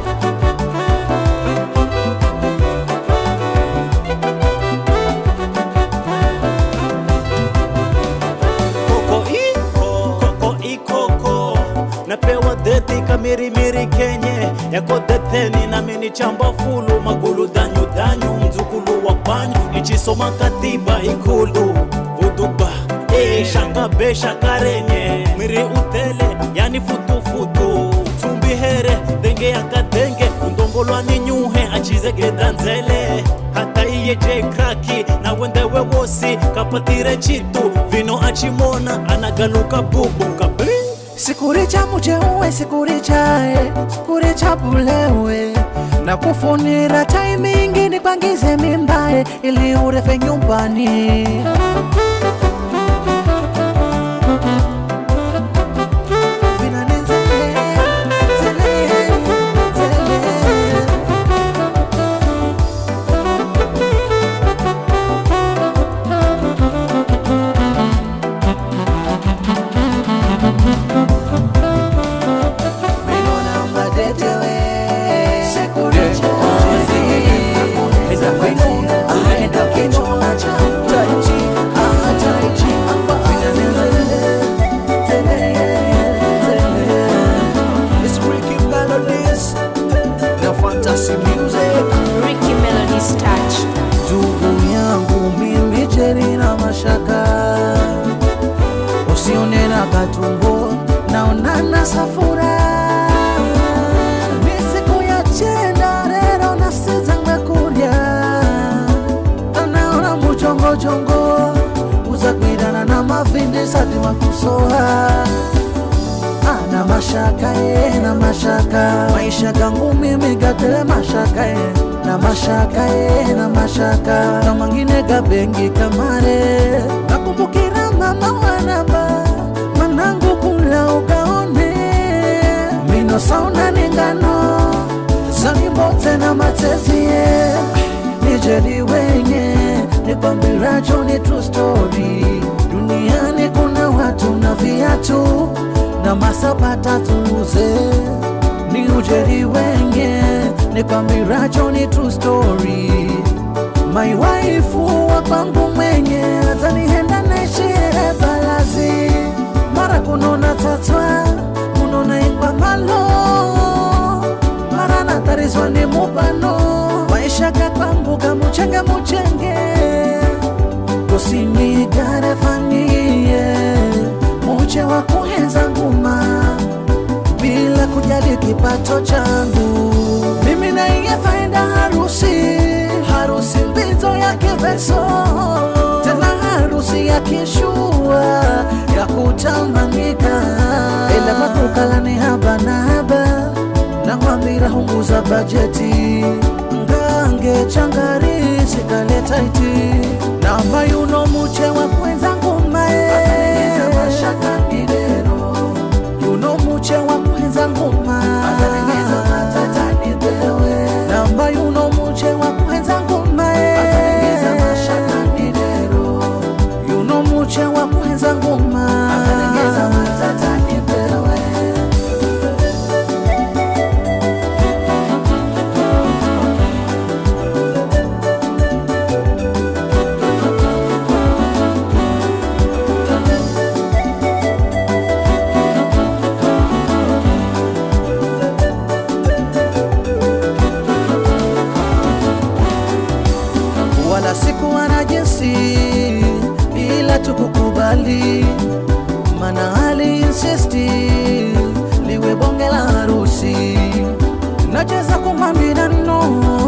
koko iko koko ikoko napewa deti kamirimiri kenye yako deteni nami ni chamba fulu magulu danyu danyu mzukulu wa panyu ichisoma katiba ikulu vuduba e shanga be shakarenye mwiri utele yani futufutu tumbi here denge yakadenge undongolwani nyuhe achizege danzele hata iye je kraki na wendewe wosi kapatire chitu vino achimona anagaluka bubu kabe sikuricha muche uwe sikurichae sikuricha bulewe na kufunira taimingi nipangize mimbae ili urefe nyumbani Vinanizele, zele, zele. Menona mbadetewe Sekuricha Eza kwenu Aenda kichona cha Taichi Ah taichi It's Ricky Melodies The Fantasy Music Ricky Melody's touch. ndugu yangu mimi jeri na mashaka usione na katumbo naonana safura ni siku ya chenda rero nasizanga kurya anaona muchongochongo uzakwirana na mavindi sati makusoha ana mashaka ye na mashaka maisha gangu mimi gatele mashaka ye na mashaka ye na mashaka na mangine gabengi kamare nakumbukira mama wanaba manangu kula ugaone mino sauna ningano zanibote na matezie nijeri wenye nikwambiracho ni true story duniani kuna watu na viatu na masapata tuuze ni ujeri wenye nikwambiracho ni true story my wife wa kwangu mwenye atanihenda naishire balazi mara kunona tatwa kunona ingwa malo mara natarizwa ni mubano maisha kakwangu kamuchenge muchenge kusinigare fanyie muche wa kuhenza nguma bila kujali kipato changu mimi naiye faida harusi harusi mbizo ya kiveso tena harusi ya kishua ya kutamanika ila makukalani haba na haba nakwambira punguza bajeti ngange changari sikaleta iti namba yuno muche wa kwenza ngumae yuno muche wa kwenza nguma namba yuno muche wa kwenza ngumae yuno muche wa kwenza nguma wala sikuwa na jinsi ila tukukubali mana hali insisti liwe bonge la harusi nacheza kumwambia no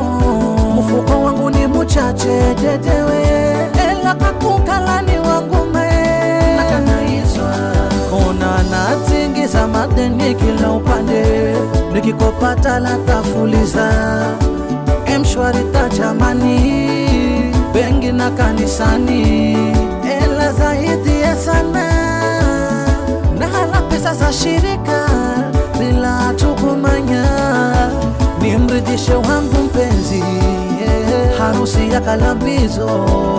mfuko wangu ni muchache dedewe ela kakukalani wangu mae nakanaizwa kona natingiza madeni kila upande nikikopata la tafuliza mshwari tajamani bengi na kanisani ela zaidi ya sana na hala pesa za shirika bila tukumanya nimridhishe wangu mpenzi yeah. harusi ya kalambizo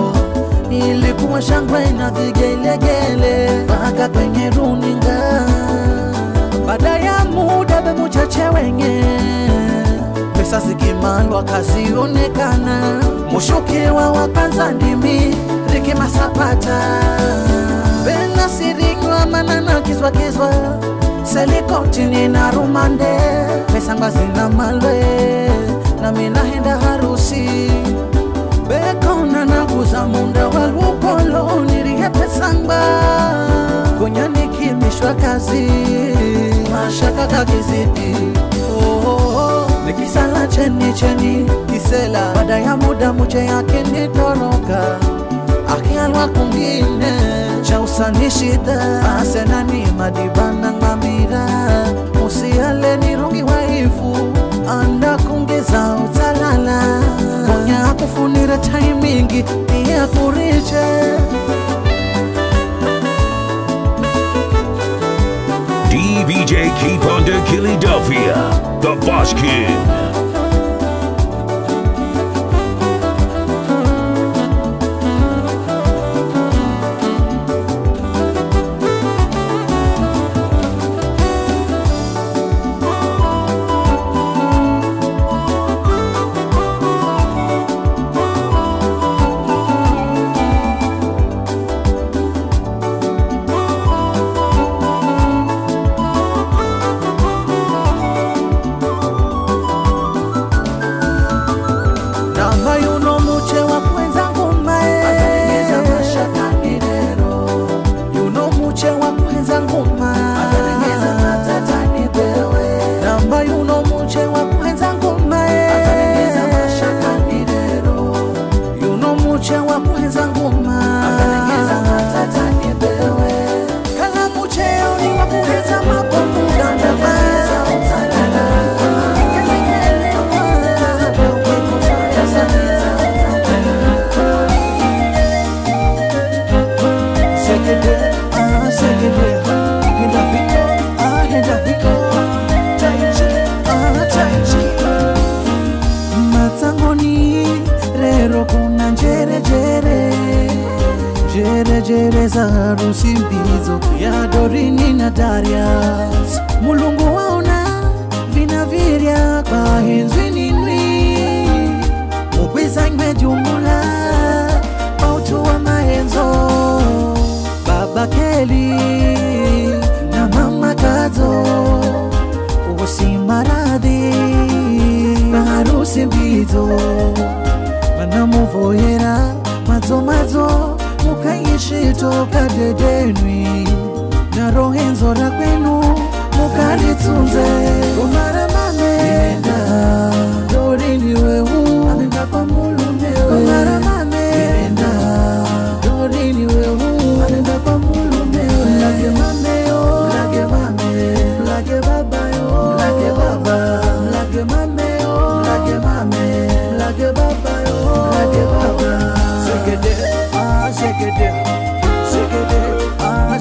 ilikuwa shangwe na vigelegele mpaka kwenye runinga baada ya muda bemuchache wenye pesa zikimandwa kazionekana mushukiwa wa kwanza ndimi Riki Masapata Bena sirinywa manana kizwa kizwa Selikotini na rumande Pesa ngwa zina malwe Na mina henda harusi Bekona na kuza munda walukolo Nirihe pesa ngwa Kunya nikimishwa kazi Mashaka kakizidi oh, oh, oh. Nikisala cheni cheni kisela Baada ya muda muche yake nitoroka akialwa kungine cha usani shida asenani madibana ng'amira usiale nirungi waifu anda kungeza utalala konya kufunira taimingi pia kuriche DVJ Keep Under Philadelphia, the Boss Kid. namba yuno muche wa kwenza ngumae yuno muche wa kwenza nguma namba yuno muche wa kwenza ngumae yuno muche wa kwenza nguma kala muche ni wa kwenza mabomu dandama Sekede, ah, sekede. Henda viko, ah, henda viko. Tai chi, ah, tai chi. Matsangoni rero kuna njere jere jere jere za harusi mbizo ya Dorini na Darius. Mulungu waona vinavirya kwa hinzwininwi mugwizanywe jumula autu wa maenzo baba Keli na mama Kazo usimaradhi na harusi mbizo manamuvoyera madzo madzo mukaishi toka dedenwi na rohenzo ra kwenu mukalitsunze umaramame enda dorini wehu anenda kwa mulumewe umaramame enda dorini wehu anenda kwa mulumewe mlage mameyo mlage mame mlage babayo mlage baba mlage mame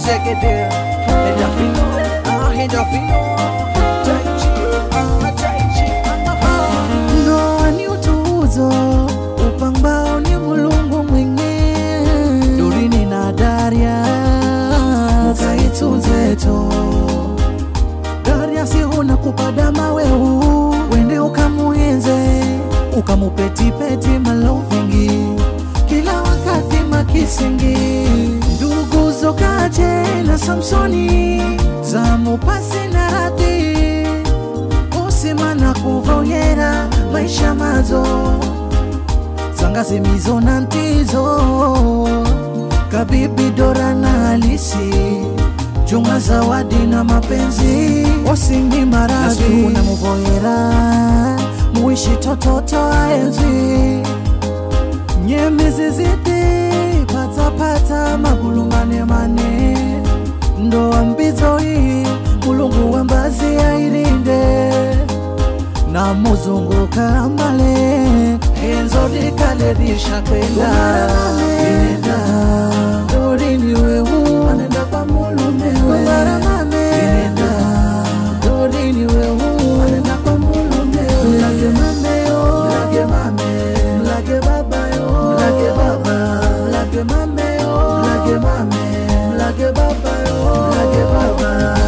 Zegede, endorphino, ah, endorphino. Tai chi, ah, tai chi, ah, ah. ndoa ni utuzo upambao ni mulungu mwenyewe durini na daria mukaitunzeto daria sihuna kupada maweu wende ukamuenze ukamupetipeti malovingi kila wakati makisingi ndugu zokaje na samsoni zamupasi na radhi kusima na kuvonyera maisha mazo zangazimizo na ntizo kabibi dora na halisi juma zawadi na mapenzi wasingi maradhi na muvoyera muishi tototo aenzi nyemiziziti patapata magulu manemane ndoa mbizo hii mulungu wembazi ailinde na muzungu kamale enzo likalerisha kwenda inenda dorini wehu anenda kwa mulumewe inenda dorini wehu anenda kwa mulumewe mlage mameo mlage mame mlage babayo mlage baba mlage mameo mlage mame mlage babayo mlage baba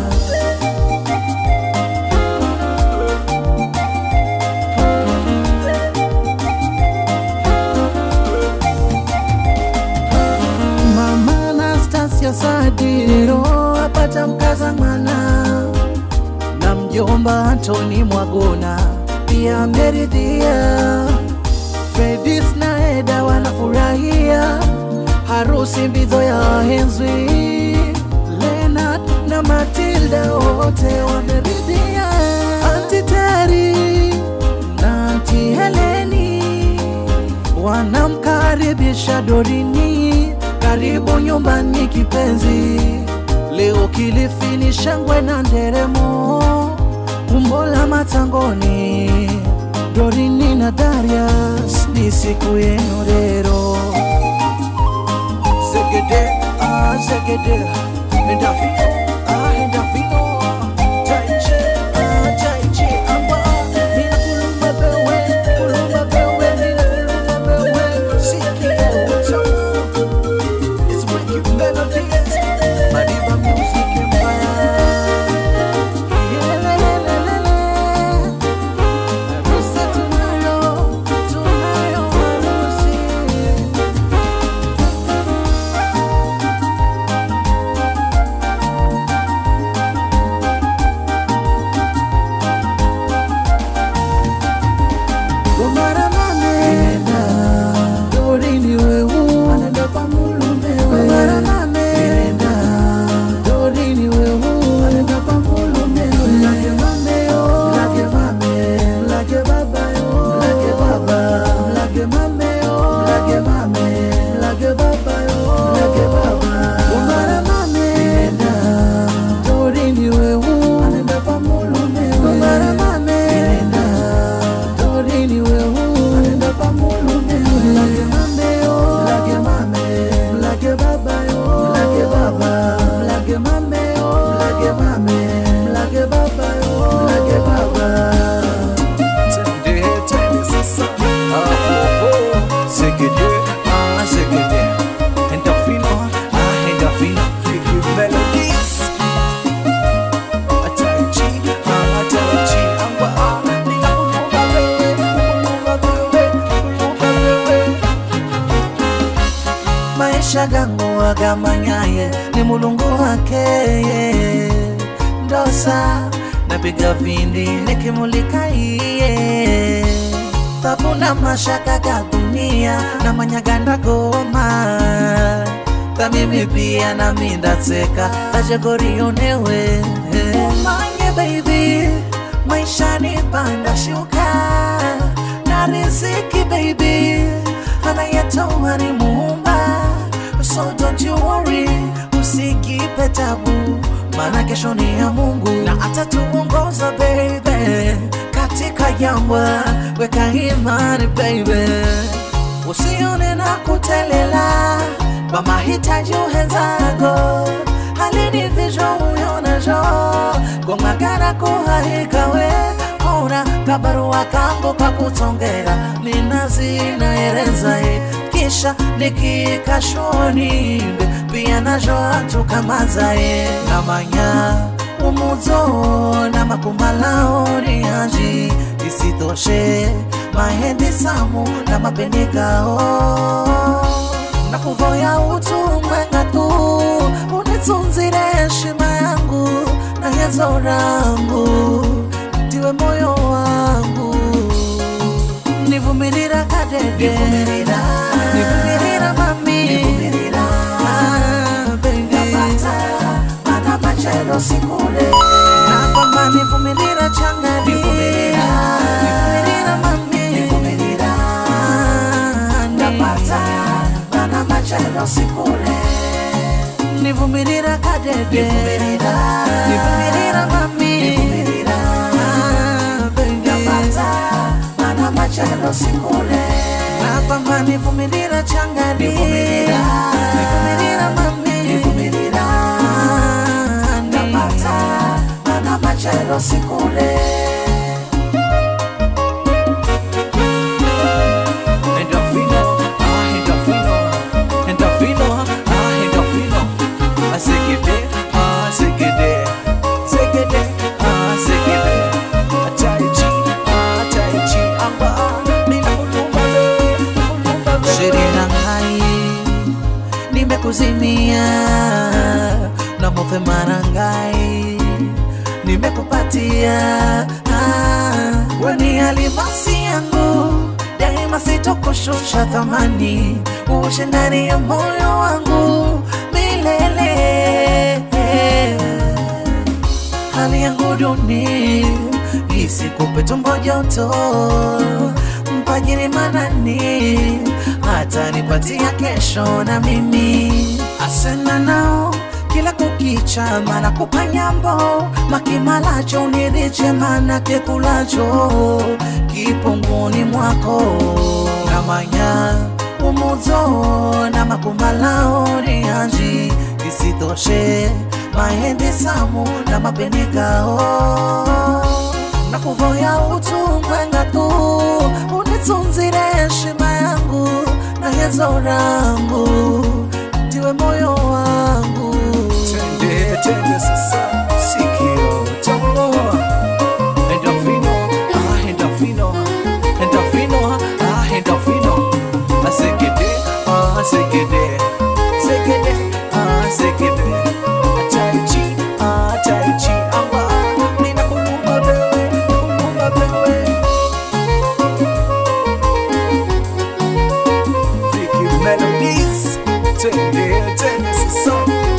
mama Anastasia Sadiro apata mkaza mwana na mjomba Antoni Mwagona pia ameridhia. Fedis na Eda wanafurahia harusi mbizo ya henzwi. Leonard na Matilda wote wameridhia. Anti Teri na Anti Heleni wanamkaribisha Dorini, karibu nyumbani kipenzi. Leo Kilifi ni shangwe na nderemo, umbo la matangoni. Dorini na Darius, ni siku yenu leo. Zegede, ah, zegede, endorphino, ah, endorphino. Tai chi, ah, tai chi, ah, ah. Mina kulumba bewe, kulumba bewe, mina kulumba bewe. Sikia utamu. It's wicked melodies. Madiba music empire. Yelelelelele. Harusi tunayo, tunayo harusi. Gomara mame Nenda Dorini wehu Anenda kwa mulume we Gomara mame Nenda Dorini wehu Anenda kwa mulume we Mlage mame yo Mlage mame Mlage baba yo Mlage baba Mlage mame yo Mlage mame Mlage baba yo Mlage baba Gomara mame Nenda Dorini wehu Anenda kwa mulume we Gomara mame Nenda Dorini wehu Anenda kwa mulume we Mlage mame yo Mlage mame Mlage baba yo Mlage baba Mlage mame yo Mlage mame Mlage baba yo Mlage baba Tende, tende sasa. Ah, oh, oh. Zegede, ah, zegede. Endorphino, ah, endorphino. Wicked melodies. Ah, tai chi, ah, tai chi, ah, ah. Mina kulumba bewe, kulumba bewe, kulumba bewe. maisha gangu agamanyaye ni mulungu wake ndosa napiga vindi nikimulika iye tabu na mashaka ga dunia na manyaganda goma ta mimi pia nami ndatseka tajegorionewe umanye baby maisha ni panda shuka na riziki baby anayetoa ni muumba so don't you worry usikipe tabu maana kesho ni ya mungu na atatuongoza baby katika jangwa weka imani baby usione na kutelela kwa mahitaji uhenzako balini vijo uyonajo gomagara kuhahikawe ora kabarua kangu kakutongera ninazinaerezae kisha nikikashonimbe pia najo atukamazae namanya umuzo na makumalaoni yanji isitoshe mahende samu na mapenekao na kuvoya utumwenga tu unitunzire heshima yangu na hezo rangu ndiwe moyo wangu nivumirira kadede nivumirira mami Ah, baby. sikule na kwamba nivumirira changani nivumirira mami nivumirira napata mana machelo sikule nivumirira kadede nivumirira mami nivumirira baby napata mana machelo sikule na kwamba nivumirira changani nivumirira mami nivumirira napata mana machelo sikule Endorfino, ah, endorfino, endorfino, ah, endorfino. Ah, segede, ah, segede, segede, ah, segede. Ah, tai chi, ah, tai chi, amba, nina kulumba le, kulumba le. Shirina ngai, nimekuzimia na mofemana ngai nimekupatia ah, weni alimasi yangu daima sitokushusha thamani uoshe ndani ya moyo wangu milele hali yangu duni isikupe tumbo joto mpajiri manani hata nipatia kesho na mimi asena nao kila kukicha mana kupanyambo makimalacho nirije mana kekulacho kipunguni mwako namanya umuzo na makumalao nianji isitoshe mahende samu na mapenekao na kuvoya utumwenga tu unitunzire heshima yangu na hezo rangu ndiwe moyo wangu tende tende sasa sikio tomoa endorfino ah endorfino endorfino ah endorfino asekede ah asekede sekede ah sekede tai chi ah tai chi amba nina kulumba bewe kulumba bewe Vicky Melodies Tende tende sasa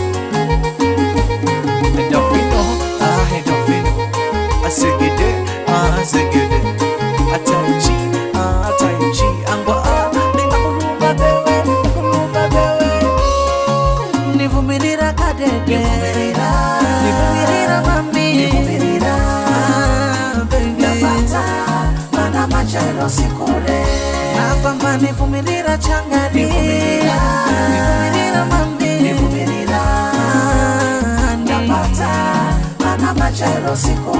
Endorfino ah endorfino Asegede ah asegede Ataichi ah ataichi Angwa ah nina kulumba bewe kulumba bewe Nivumirira kadede Nivumirira mami Nivumirira baby Napata mana machelo sikule na kwamba nivumirira changani nivumirira mami nivumirira napata mana machelo sikule